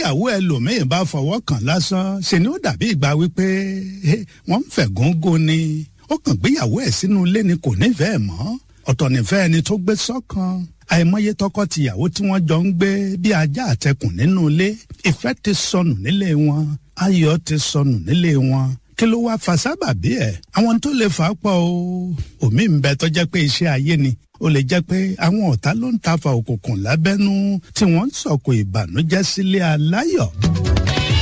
tíyàwó ẹlòmíín bá fọwọ́ kàn lásán ṣe ni ó dàbí ìgbà wípé wọ́n ń fẹ̀gúngún ni ó kàn gbéyàwó ẹ̀ sínú ilé ni kò nífẹ̀ẹ́ mọ́ ọ̀tọ̀ nífẹ̀ẹ́ ẹni tó gbé sọ́kàn àìmọye tọkọ-tìyàwó tí wọ́n jọ ń gbé bí ajá àtẹkùn nínú ilé ìfẹ́ ti sọnù nílé wọn ayọ̀ ti sọnù nílé wọn kí ló wá fa sábàbí ẹ̀ àwọn tó lè fà á pọ̀ o òmí ń bẹ tó jẹ́ pé iṣẹ́ ayé ni ó lè jẹ́ pé àwọn ọ̀tá ló ń tafa òkùnkùn lábẹ́nú tí wọ́n ń sọ̀kò ìbànújẹ́ sílé aláyọ̀.